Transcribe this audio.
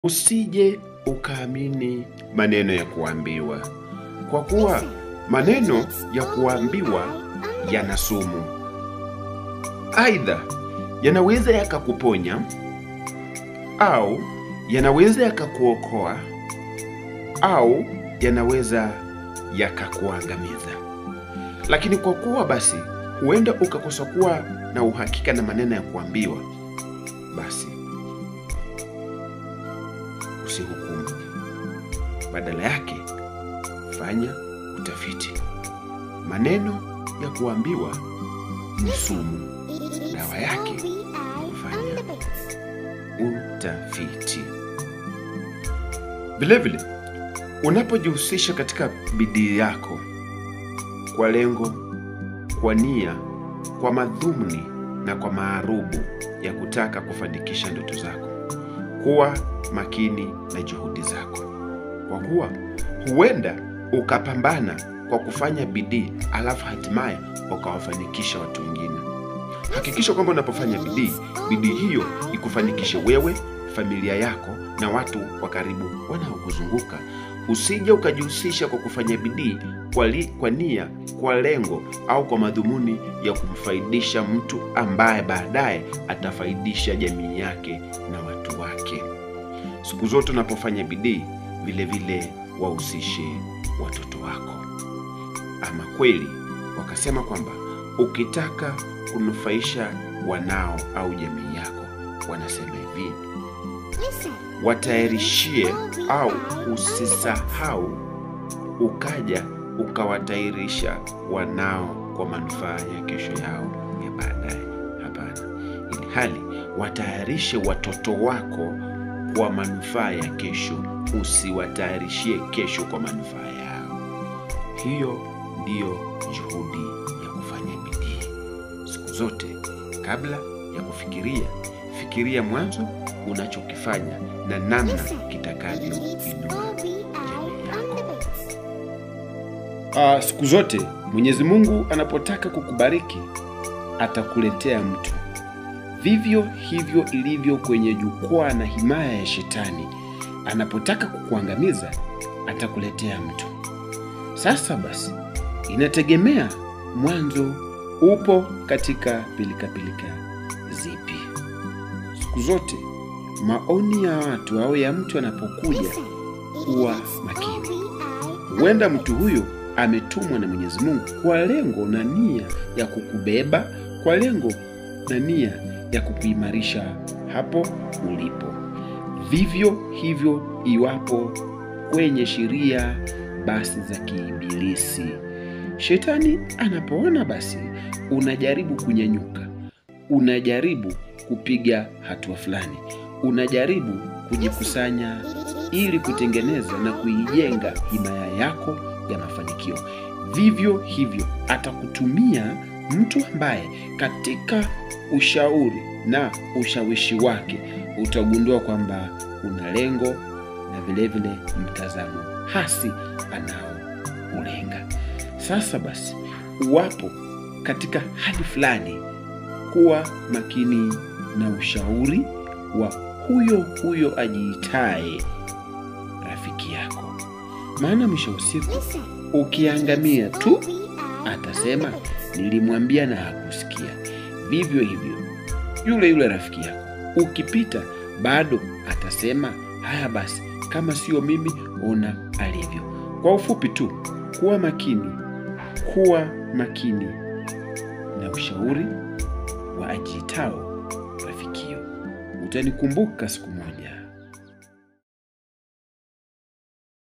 Usije ukaamini maneno ya kuambiwa, kwa kuwa maneno ya kuambiwa yana sumu. Aidha, yanaweza yakakuponya au yanaweza yakakuokoa au yanaweza yakakuangamiza. Lakini kwa kuwa basi huenda ukakosa kuwa na uhakika na maneno ya kuambiwa, basi usihukumu. Badala yake fanya utafiti. Maneno ya kuambiwa ni sumu. Dawa yake ni kufanya utafiti. Vilevile, unapojihusisha katika bidii yako kwa lengo, kwa nia, kwa madhumuni na kwa maarubu ya kutaka kufanikisha ndoto zako, kuwa makini na juhudi zako, kwa kuwa huenda ukapambana kwa kufanya bidii alafu hatimaye ukawafanikisha watu wengine. Hakikisha kwamba unapofanya bidii, bidii hiyo ikufanikishe wewe, familia yako na watu wa karibu wanaokuzunguka. Usije ukajihusisha kwa kufanya bidii kwa, li, kwa nia, kwa lengo au kwa madhumuni ya kumfaidisha mtu ambaye baadaye atafaidisha jamii yake na watu wake. Siku zote unapofanya bidii, vile vile wahusishe watoto wako. Ama kweli wakasema kwamba ukitaka kunufaisha wanao au jamii yako, wanasema hivi, watayarishie au usisahau ukaja ukawatayarisha wanao kwa manufaa ya kesho yao ya baadaye. Hapana, ili hali watayarishe watoto wako kwa manufaa ya kesho, usiwatayarishie kesho kwa manufaa yao. Hiyo ndiyo juhudi ya kufanya bidii. Siku zote, kabla ya kufikiria, fikiria mwanzo unachokifanya na namna kitakavyoinua jamii yako. Ah, siku zote Mwenyezi Mungu anapotaka kukubariki atakuletea mtu. Vivyo hivyo ilivyo kwenye jukwaa na himaya ya Shetani, anapotaka kukuangamiza atakuletea mtu. Sasa basi, inategemea mwanzo upo katika pilikapilika zipi. Siku zote maoni ya watu au ya mtu anapokuja, kuwa makini. Huenda mtu huyo ametumwa na Mwenyezi Mungu kwa lengo na nia ya kukubeba, kwa lengo na nia ya kukuimarisha hapo ulipo. Vivyo hivyo iwapo kwenye sheria basi za kiibilisi, shetani anapoona basi unajaribu kunyanyuka, unajaribu kupiga hatua fulani, unajaribu kujikusanya ili kutengeneza na kuijenga himaya yako ya mafanikio. Vivyo hivyo atakutumia mtu ambaye katika ushauri na ushawishi wake utagundua kwamba una lengo na vilevile mtazamo hasi anaoulenga. Sasa basi, uwapo katika hali fulani, kuwa makini na ushauri wa huyo huyo ajiitaye rafiki yako, maana mwisho wa siku ukiangamia tu atasema nilimwambia na hakusikia. Vivyo hivyo yule yule rafiki yako ukipita bado atasema haya basi, kama sio mimi, ona alivyo. Kwa ufupi tu, kuwa makini, kuwa makini na ushauri wa ajiitao rafikio. Utanikumbuka siku moja.